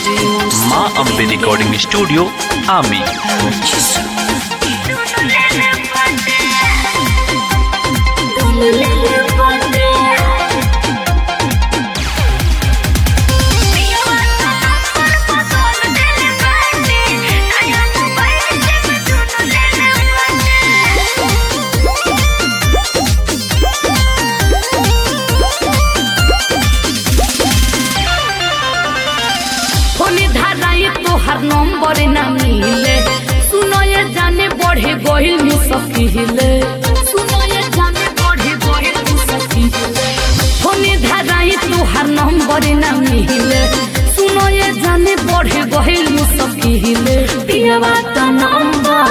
माँ Ambe recording studio आमी फोने धाराई तोहर नंबर ना मिले सुनो ये जाने बढ़े गहिल मुसकिले सुनो ये जाने बढ़े गहिल मुसकिले फोने धाराई तोहर नंबर ना मिले सुनो ये जाने बढ़े गहिल मुसकिले पियवा तो नंबर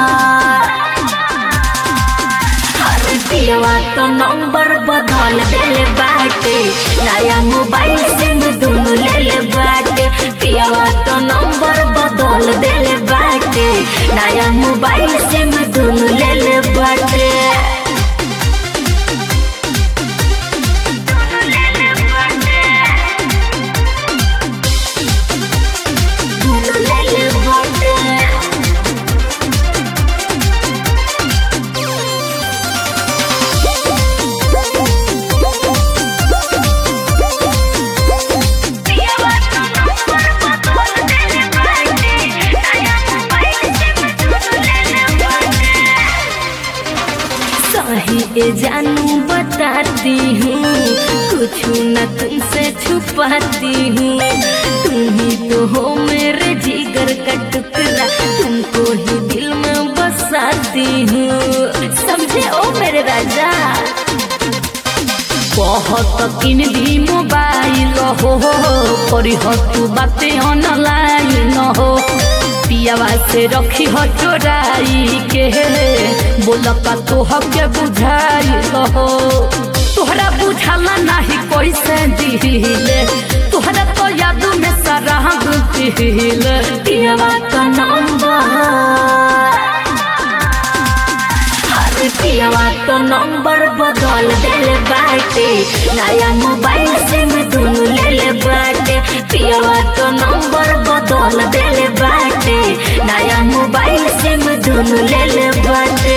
पियवा तो नंबर बदल देले बाटे नया मोबाइल सिम दुनु ले ले बाटे पियवा तो नंबर बदल देले बाटे नया मोबाइल सिम दुनु ले ले बाटे दुनु ले ले बाटे सही ए जानू बताती हूँ कुछ न तुमसे छुपाती हूँ तुम ही तो हो मेरे जिगर का टुकड़ा तुमको ही दिल में बसाती हूँ समझे ओ मेरे राजा बहुत किन दी मोबाइल हो करी हो तू बातें ऑनलाइन हो पियावा से रखी हो चोराई के बोल का तो के बुझाई हो तोहरा बुझाला नहीं कैसे दिले तोहरा तो याद में सारा दिले पियावा का नंबर अरे पियवा तो नंबर बदल देले बाटे नया मोबाइल सिम दुनु ले ले बाटे पियवा तो नंबर बदल देले बाटे नया मोबाइल सिम दुनु ले ले बाटे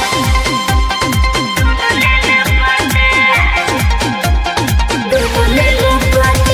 दुनु ले ले बाटे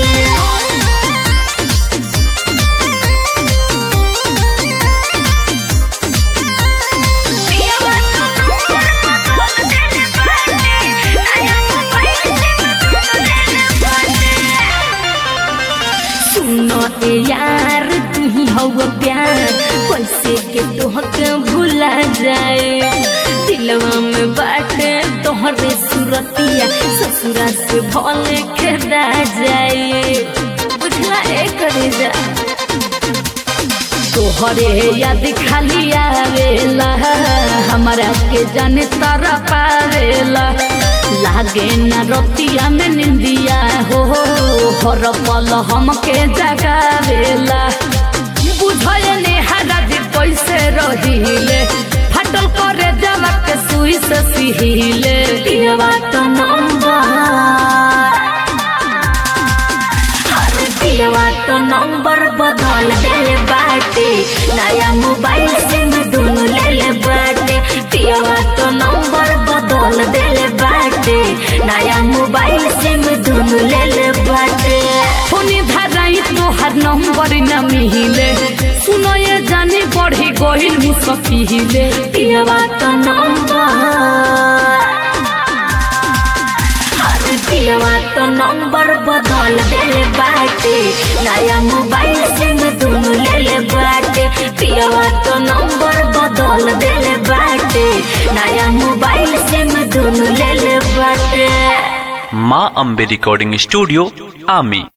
सुनो ए यार तू ही हव प्यार कैसे के तोहके भुला जाए दिलवा में बाटे तोहरे सुरतिया ससुरा से भले खेदा जाए बुझला ए करे जा तोहरे याद खाली आवेला हमारा के जाने तारा पावेला लागे न रतिया में निंदिया हो हर पल हमके जगावेला बुझले ने हराज कैसे रहिले फटल करे जला के सुई से सिहिले पियवा तो नंबर पियवा तो नंबर बदल देले बाटे नया मोबाइल सिम दुनु ले ले बाटे पियवा तो नंबर बदल देले बाटे नया मोबाइल सिम दुनु ले ले बाटे फोने धराई तोहर नंबर न मिले सुनो ये जाने बढ़े गहिल मुसकिले पियवा तो नंबर पियवा तो नंबर बदल देले बाटे नया मोबाइल सिम दुनु ले ले बाटे पियवा तो नंबर बदल देले बाटे नया मोबाइल सिम दुनु ले ले बाटे माँ अम्बे रिकॉर्डिंग स्टूडियो आमी